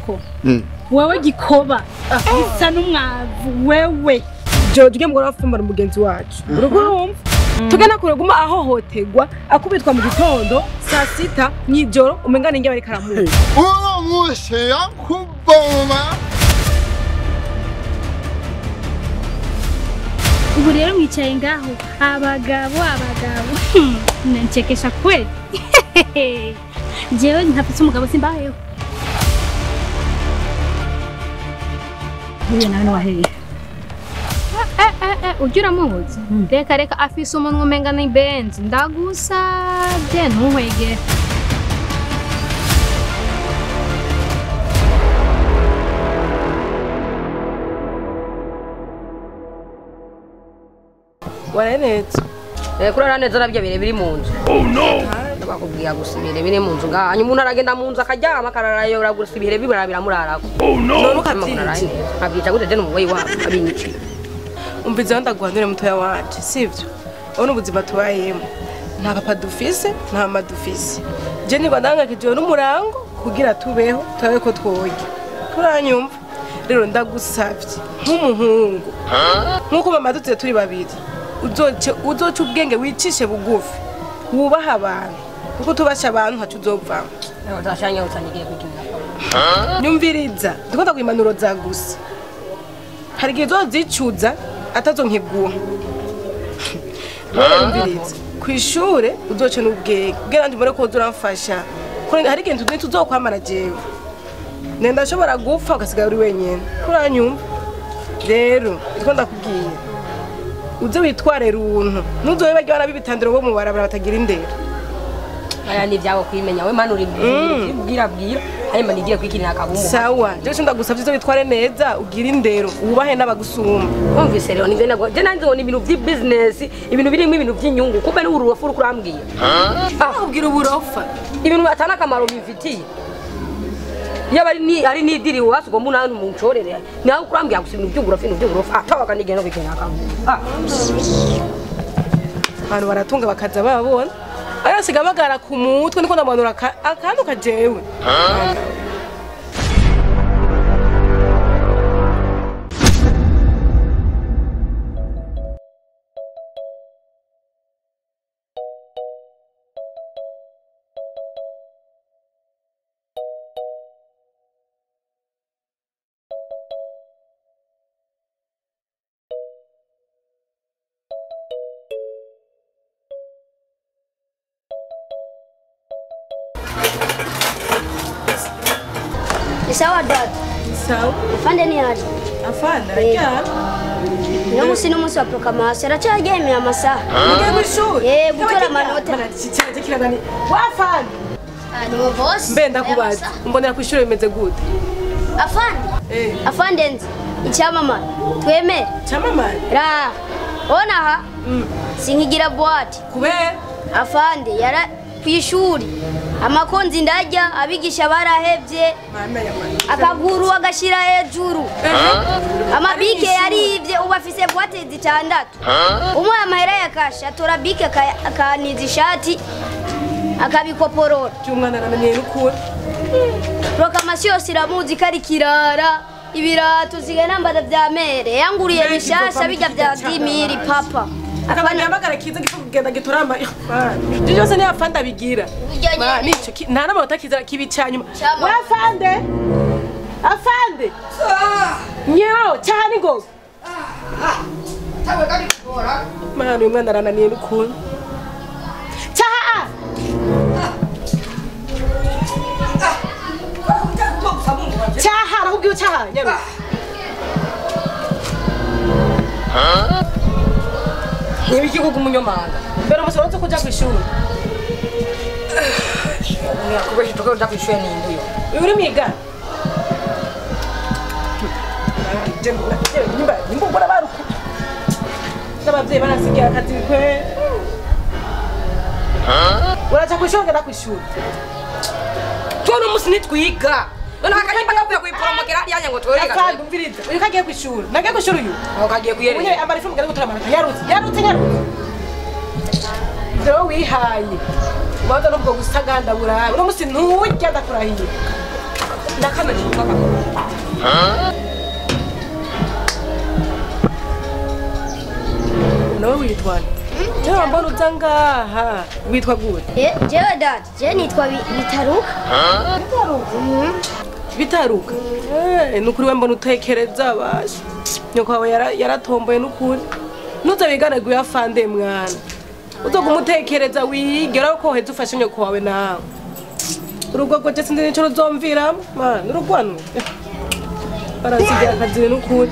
ko wewe gikoba bisa n'umwavu wewe joro tujye mugora wafumbana umugenzi wacu urugo urumva tugana kure guma ahohoterwa akubitwa mu gitondo saa sita mw'ijoro umengana inge bariko aramuha uwo munsi yakuboma ubu rero mwicaye ngaho abagabo abagabo Hmm, nanchekesha kweli jewe ntafise umugabo simbayeho huyo nawe niwaheye Eh, eh, eh, ujya uramuzi reka reka afise umunwa umenga ni benzi ndagusabye ntuhwegere waranetse kurara neza nabyo bire biri mu nzu bakubwira gusa ibire biri mu nzu ngaha hanyuma umuntu aragenda mu nzu akaryama akararayora gusa ibire bibara biramurarako none ukabyita nkabyica gute je n'umugoyi wabo abinyiki umvizeho ndaguhanure mutoya wanje sivyo urabona ubuzima tubayemo nta papa dufise nta mama dufise je nirwa ndangakijwe n'umurango kugira tubeho turabe ko twoga turanyumva rero ndagusavye nk'umuhungu nk'uko mama dutuye turi babiri uzoce uzoca ubwenge wicishe bugufi wubaha abantu kuko tubasha abantu ntaco uzovamo utashanye utanyigiye kwikinira nyumviriza ndikunda ku impanuro za gusa hari igihe uzozicuza atazonkiguha rero nyumviriza ku ishure uzoce n'ubwenge ubwenge ndimure ko uza uramfasha kuko hari igihe tuzi tuzokwamara jewe nenda ndashobora gupfa ugasigara uri wenyine kuranyumva rero ndiko ndakubwiye uze witware runtu ntuzobe barya abana b'ibitandiro bo mu barabara batagira indero aya ni ibyabo kwimenya we mani uri bwira bwira hanyuma nigiye kwikinira akabumu sawa jewe ndagusavye uze witware neza ugire indero wubahe n'abagusumba wumvise rero nivyo nago je nanze ngo ni ibintu by'ibusiness ibintu birimo ibintu by'inyungu kumbe ni ururofu uri kurambwira ubwira uburofa ibintu atana akamaro bimfitiye yaba ari ni ari nidiri wasi ugomba unawe umucorere nawe kurambwira gusa ibintu by'uburofu ibintu by'uburofu atabaga nigenda kwikinira akabumu ah abantu baratunga bakaza babona ariko asiga bagara ku mutwe niko ndamanura aka- akantu kajewe Ni sawa dada. sawa Afande ni aje? afana aryana Uno musi n'umunsi wa proclamation aracaryemera amasaha. ugiye mw'ishuri Eh, gutora amanota. kicyanje kiragani wafana Ah, ni boss. mbe ndakubaza umbonera ku ishuri bimeze gute Afande. eh Afande nzi. Icyamamare. Twemere. cyamamare Ra. Ona ha. Sinkigira boîte. kubera Afande yara kwishuri. Amakonzi ndarya abigisha barahevye mama ya mama akaguru agashira hejuru amabike yarivye ubu afise boîte zitandatu umwe amahera yakasha atora bike aka- akaniza ishati akabikoporora cy'umwana arananiye n'ukuri prokamasiyo yose iramuzi ko ari kirara ibirato ziganambara vya mere yanguriye Mbega bishasha izova bijya vya mukijya dimiri papa akabani yamagara kiza gifu kugenda gitorama ibyo byose niyo afande abigira Bijya Ma, nyene. nico ki- nta n'amanota kiza kibi cyanyuma Cyama. we afande afande nyo cyane ngoga mana uyu mwana arananiye n'ukuntu cyaha cyaha arakubwiye cyaha nyaruka nibiki kuko umunyamahanga mbere umusoro wo kujya ku ishuri kubesha tuko uja kwishuri ni induyo uyu uri mwiga nimbugura baruka n'ababyeyi barasigaye akazi kwe uraja ku ishuri ugenda ku ishuri tuno musi nitwiga none akanyimba kavuye kuyiporomokera hariya ngo twereka afande umviriza uyu kagiye ku ishuri nagiye ku ishuri uyu aho kagiye umunye kuyereka ambara ifu mugari gutora amanota yarutse yarutse yarutse rero wihaye ubanza n'ubwo gusaganda burabe uno musi nturya ndakurahiye ndakamenya umupaka nawe witwa nde jewe mbona uza ngaha witwa gute Eh, jewe dati je nitwa Bi- bitaruka bitaruka Eh, nukuri we mbona utekereza basha nyoko wawe yara- yaratomboye nukuri nuza wiganaguye afande mwana uza kumutekereza wigera ko uheze ufashe nyoko wawe nawe urugo rwo je sinzi nico ruzomviramo mana urugwano baransigira akazi nukuri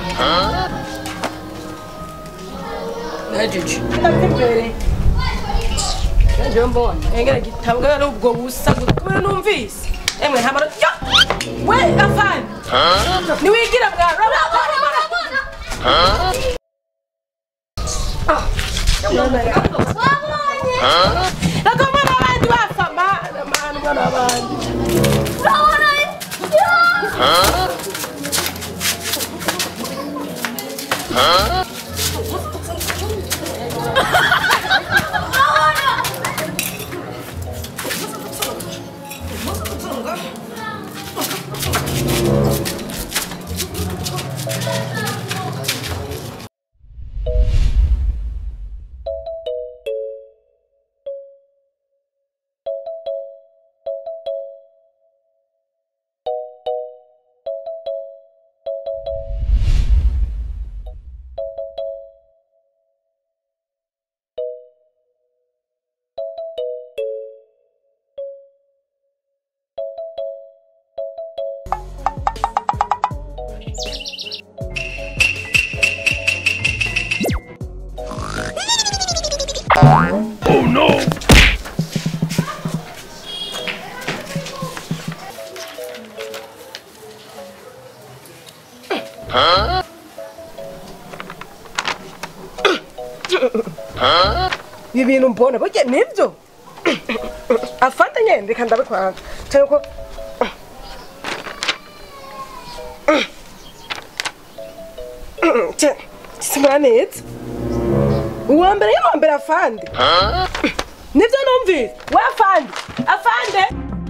najeje ndavimbere najewe mbona engera gitabo ari ubwo busa kubera numvise emwe hamara yo we afande niwigira bwana Nagomba n'abandi bapfa mana mana umwana w'abandi ibi bintu mbona burya nibyo afata nyine reka ndabikora cyane ko simura neza uwa mbere y'uwa mbere afande nibyo numvise we afande afande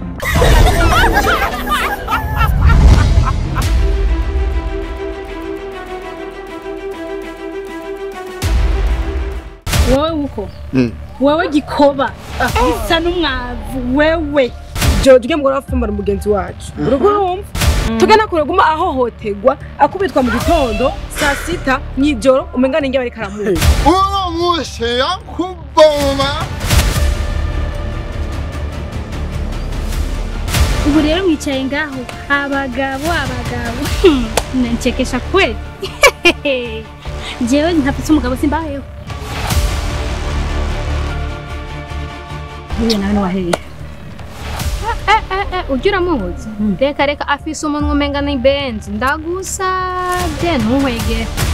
wowe uko wowe gikoba bisa n'umwavu wewe jojo ujya mugore wafumbara mugenzi wacu urugo urumva tugana kure guma ahohoterwa akubitwa mu gitondo saa sita mw'ijoro umengana inge bari karamuha uno munsi yakuboma ubu rero mwicaye ngaho abagabo abagabo Hmm, nanchekesha kweli jewe ntafite umugabo simbayeho Huye nawe niwaheye Eh, eh, eh, ujya uramuzi reka reka afise umunwa umenga ni benzi ndagusabye ntuhwegere